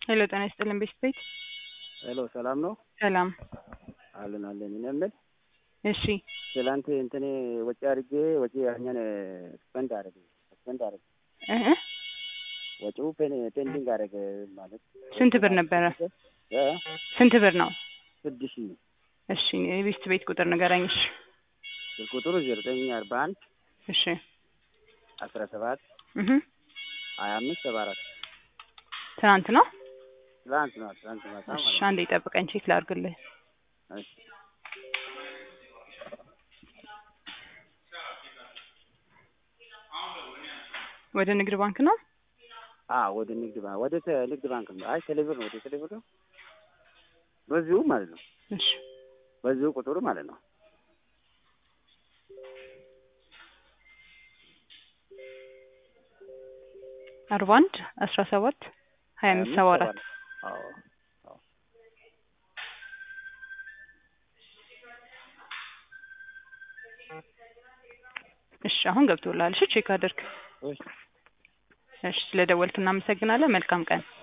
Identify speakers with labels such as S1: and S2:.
S1: ሄሎ ጤና ይስጥልን ቤት ቤት
S2: ሄሎ ሰላም ነው
S1: ሰላም
S2: አለን አለን። እኔ የምል
S1: እሺ
S2: ትላንት እንትኔ ወጪ አድርጌ ወጪ ያኛን ስፐንድ አደረገ ስፐንድ አደረገ
S1: እህ
S2: ወጪው ፔን ፔንዲንግ አደረገ ማለት
S1: ስንት ብር ነበረ?
S2: እ
S1: ስንት ብር ነው?
S2: ስድስት ሺህ
S1: እሺ የቤት ቤት ቁጥር ንገረኝ። እሺ
S2: ስልክ ቁጥሩ ዜሮ ዘጠኝ አርባ አንድ
S1: እሺ
S2: አስራ ሰባት
S1: እህ
S2: ሀያ አምስት ሰባ አራት
S1: ትናንት ነው?
S2: ትላንት ነው ትላንት ማታ
S1: እሺ
S2: ማለት ነው።
S1: አንዴ ጠብቀኝ ቼክ ላድርግልህ።
S2: እሺ
S1: ወደ ንግድ ባንክ ነው?
S2: አ ወደ ንግድ ባንክ ወደ ተ- ንግድ ባንክ ነው። አይ ቴሌብር ነው ወደ ቴሌብር ነው። በዚሁ ማለት ነው።
S1: እሺ
S2: በዚሁ ቁጥሩ ማለት ነው።
S1: አርባ አንድ አስራ ሰባት ሀያ አምስት ሰባ አራት
S2: አዎ አዎ
S1: እሺ አሁን ገብቶልሃል። እሺ ቼክ አድርግ።
S2: እሺ
S1: እሺ ስለደወልክ እናመሰግናለን። መልካም ቀን